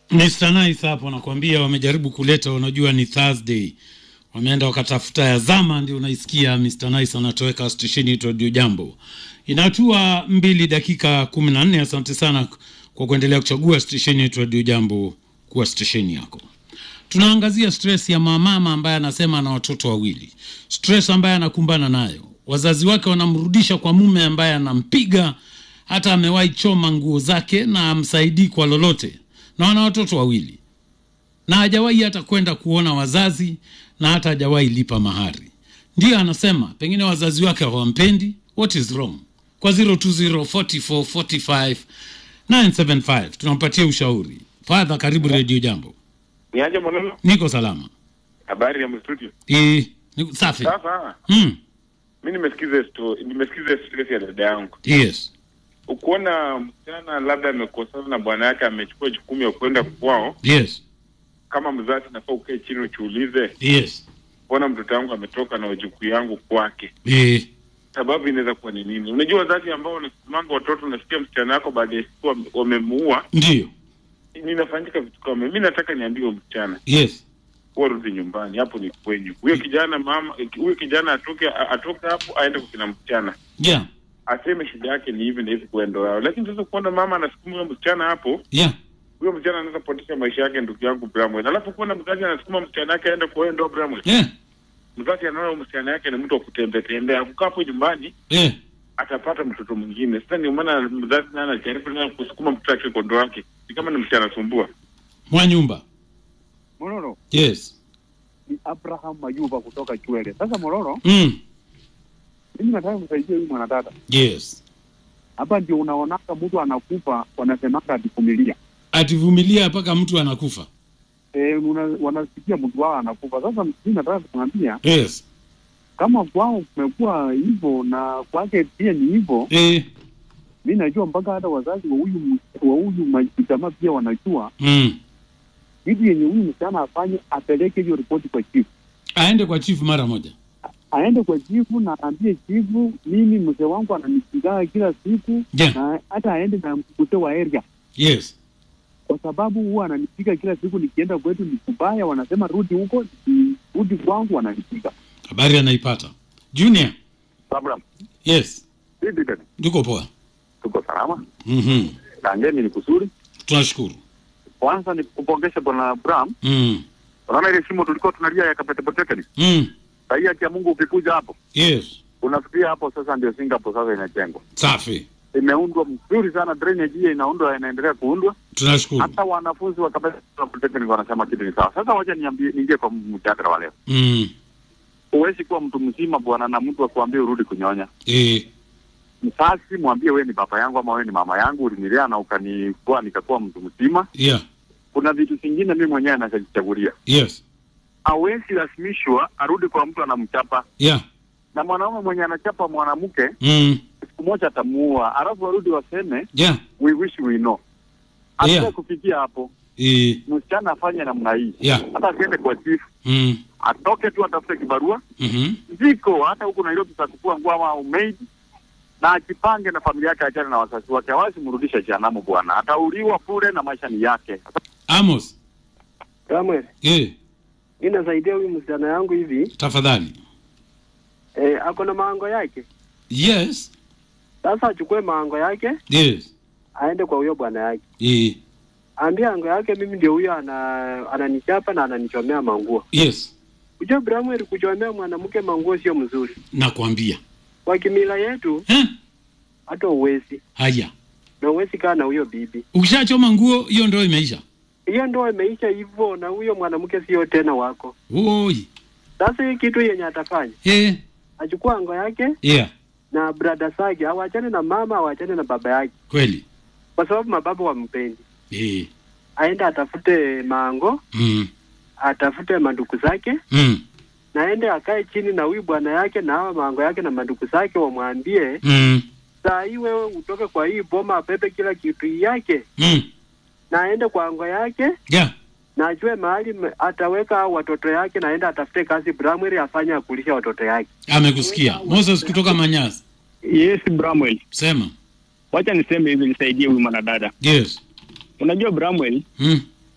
Mr. Nice hapo nakwambia, wamejaribu kuleta, unajua ni Thursday, wameenda wakatafuta ya zama, ndio unaisikia Mr. Nice anatoweka stesheni yetu Radio Jambo. Inatua mbili dakika kumi na nne. Asante sana kwa kuendelea kuchagua stesheni yetu Radio Jambo kuwa stesheni yako. Tunaangazia stress ya mamama ambaye anasema ana watoto wawili, stress ambaye anakumbana nayo. Wazazi wake wanamrudisha kwa mume ambaye anampiga, hata amewahi choma nguo zake na amsaidii kwa lolote, na wana watoto wawili, na hajawahi hata kwenda kuona wazazi, na hata hajawahi lipa mahari. Ndiyo anasema pengine wazazi wake hawampendi. What is wrong? Kwa 020 44 45 975 tunampatia ushauri. Fadha, karibu Radio Jambo. Niaje mwanangu? Niko salama. Habari ya mstudio. Eh, niko safi. Sasa Mm. mimi nimesikiza story, nimesikiza stress ya dada yangu. Yes. Ukiona msichana labda amekosana na bwana yake amechukua jukumu ya kwenda kwao, Yes. kama mzazi nafaa ukae chini uchiulize, Yes. mbona mtoto wangu ametoka na wajukuu yangu kwake? Eh. Sababu inaweza kuwa ni nini? Unajua wazazi ambao wanasimanga watoto, unasikia msichana wako baada ya siku wame- wamemuua, Ndio. ninafanyika vitu kama mimi. Nataka niambie huyo msichana Yes. warudi nyumbani, hapo ni kwenyu. Huyo kijana mama, huyo kijana atoke atoke hapo aende kwa kina msichana Yeah. aseme shida yake ni hivi na hivi kwa ndo yao, lakini sasa kuona mama anasukuma huyo msichana hapo, Yeah. huyo msichana anaweza potesha maisha yake, ndugu yangu Bramwell. Alafu kuona mzazi anasukuma msichana yake aende kwa hiyo ndo Bramwell, Yeah. mzazi anaona huyo msichana yake ni mtu wa kutembea tembea, kukaa hapo nyumbani Eh. atapata mtoto mwingine. Sasa ndio maana mzazi naye anajaribu naye kusukuma mtoto wake kwa ndo wake, ni kama ni msichana anasumbua. Mwa nyumba. Mororo Yes. ni Abraham Mayuba kutoka Chwele. Sasa Mororo, Mm. mimi nataka kusaidia huyu mwanadada Yes. hapa. Ndio unaonaka mtu anakufa, wanasemaka ativumilia. Ativumilia mpaka mtu anakufa. E, una, wanasikia mtu wao anakufa. Sasa mimi nataka kumwambia Yes. kama kwao kumekuwa hivyo na kwake pia ni hivyo, Eh. mi najua mpaka hata wazazi wa huyu ms- wa huyu ma- jamaa pia wanajua Mm. kitu yenye huyu msichana afanye, apeleke hiyo ripoti kwa chifu, Aende kwa chief mara moja. aende kwa chifu na aambie chifu, mimi mzee wangu ananipigaa kila siku Yeah. na hata aende na mkute wa area Yes. kwa sababu huwa ananipiga kila siku, nikienda kwetu ni kubaya, wanasema rudi huko, rudi kwangu, wananipiga. Habari anaipata. Junior. Abraham, Yes. vipi dada? Tuko poa. Tuko salama? Mhm. Kangeni ni kusuri. Tunashukuru. Kwanza ni kupongeza bwana Abraham. Mm. Unaona ile shimo tulikuwa tunalia ya Kapete Potekeni? Mm. Sahii haki ya Mungu ukikuja hapo, Yes. unafikiria hapo sasa ndio Singapore sasa inajengwa. Safi. Imeundwa mzuri sana, drainage hiyo inaundwa, inaendelea kuundwa. Tunashukuru. Hata wanafunzi wa Kapete Potekeni wanasema kitu ni sawa. Sasa wacha niambie, niingie kwa mjadala wa leo. Mm. Huwezi kuwa mtu mzima bwana na mtu akuambie urudi kunyonya. Eh. Msasi mwambie wewe ni baba yangu ama wewe ni mama yangu, ulinilea na ukanikuwa nikakuwa mtu mzima. Yeah. Kuna vitu vingine mimi mwenyewe nachajichagulia. Yes. hawezi lasimishwa arudi kwa mtu anamchapa, Yeah. na mwanaume mwenye anachapa mwanamke Mm. siku moja atamuua, alafu warudi waseme Yeah. we wish we know. Hata Yeah. kufikia hapo, Eh. msichana afanye namna hii, Yeah. hata asiende kwa chief, Mm. atoke tu atafute kibarua, Mhm. ziko hata huku Nairobi za kufua nguo ama umaid, na ajipange na familia yake, achane na wazazi wake, hawezi mrudisha jehanamu bwana, atauliwa bure na maisha ni yake. Amos. Kamwe, Eh. mi nasaidia huyu msichana yangu hivi Tafadhali. eh, ako na maango yake. Yes. Sasa achukue maango yake Yes. aende kwa huyo bwana yake, Eh. aambie ango yake, mimi ndio huyo ana, ananichapa na ananichomea manguo. Yes. Ujue Bramwell, kuchomea mwanamke manguo sio mzuri Nakwambia. kwa kimila yetu, Eh? hata uwezi Haya. na uwezi kaa na huyo bibi. Ukishachoma nguo hiyo ndio imeisha. Hiyo ndoa imeisha hivyo, na huyo mwanamke sio tena wako. Oi. Sasa hii kitu yenye atafanya, Eh. achukua ango yake Yeah. na brada zake, awachane na mama, awachane na baba yake, Kweli. kwa sababu mababa wampendi. Eh. Aende atafute mango Mm. atafute manduku zake Mm. naende akae chini na huyu bwana yake na hawa mango yake na manduku zake, wamwambie Mm. saa hii wewe utoke kwa hii boma, apepe kila kitu yake Mm. na aende kwa ango yake Yeah. na ajue mahali m- ataweka hao watoto yake, naende atafute kazi Bramwell afanye akulisha watoto yake. Amekusikia. Moses kutoka Manyasi. Yes, Bramwell. Sema. Wacha niseme hivi nisaidie huyu mwanadada. Yes. Unajua Bramwell, Mm.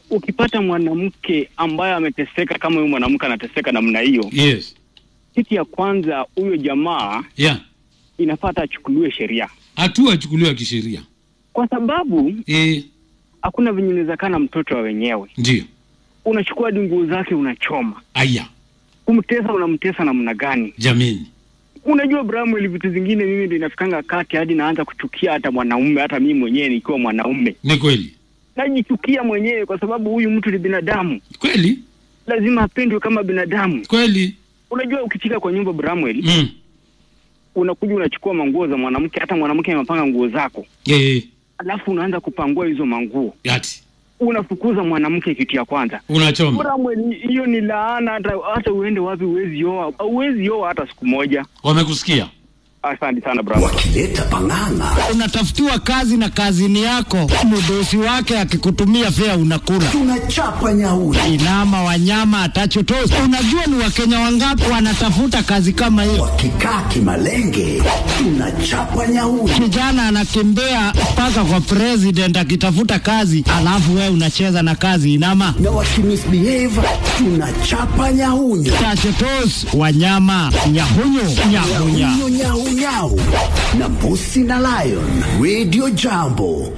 ukipata mwanamke ambaye ameteseka kama huyu mwanamke anateseka namna hiyo, yes kitu ya kwanza, huyo jamaa yeah inafaa hata achukuliwe sheria, hatua achukuliwa kisheria kwa sababu eh hakuna venye unaweza kaa na mtoto wa wenyewe, ndio unachukua hadi nguo zake unachoma, aya kumtesa unamtesa namna gani? jameni Unajua Bramwell, vitu zingine mimi ndio inafikanga kati hadi naanza kuchukia hata mwanaume, hata mimi mwenyewe nikiwa mwanaume ni kweli najichukia mwenyewe, kwa sababu huyu mtu ni binadamu, kweli lazima apendwe kama binadamu. kweli Unajua, ukichika kwa nyumba Bramwell, mm. unakuja unachukua manguo za mwanamke, hata mwanamke amepanga nguo zako, eh alafu unaanza kupangua hizo manguo, ati unafukuza mwanamke, kitu ya kwanza. unachoma Bramwell, hiyo ni laana, hata hata uende wapi huwezi oa, huwezi oa hata siku moja. wamekusikia Asante sana Bramwell. wakileta pang'ang'a unatafutiwa kazi na kazini yako, mdosi wake akikutumia fea unakula tunachapa nyauri inama wanyama atachotosi. Unajua ni wakenya wangapi wanatafuta kazi kama hiyo? wakikaa kimalenge tunachapa nyauri Kijana anakimbia mpaka kwa president akitafuta kazi, alafu wewe unacheza na kazi inama na wakimisbehave tunachapa nyahunyo tachotos wanyama nyahunyu nyahunya nyahunyo nyahunyau na mbusi na lion radio jambo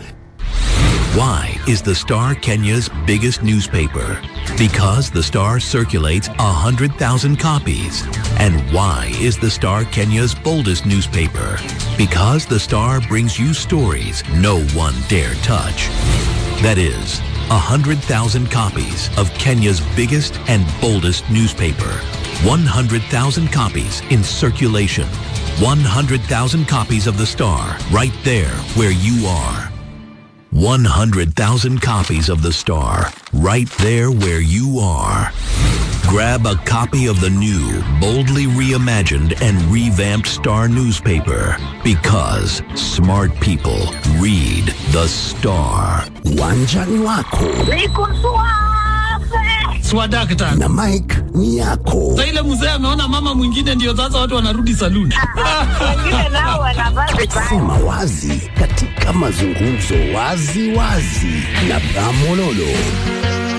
Why is the Star Kenya's biggest newspaper? Because the Star circulates 100,000 copies. And why is the Star Kenya's boldest newspaper? Because the Star brings you stories no one dare touch. That is, 100,000 copies of Kenya's biggest and boldest newspaper. 100,000 copies in circulation. 100,000 copies of the Star right there where you are. 100,000 copies of The Star, right there where you are. Grab a copy of the new, boldly reimagined and revamped Star newspaper because smart people read The Star. uwanjani wako swadakta na mike ni yako sa ile mzee ameona mama mwingine, ndio sasa watu wanarudi saluni. sema wazi katika mazungumzo wazi wazi na bramololo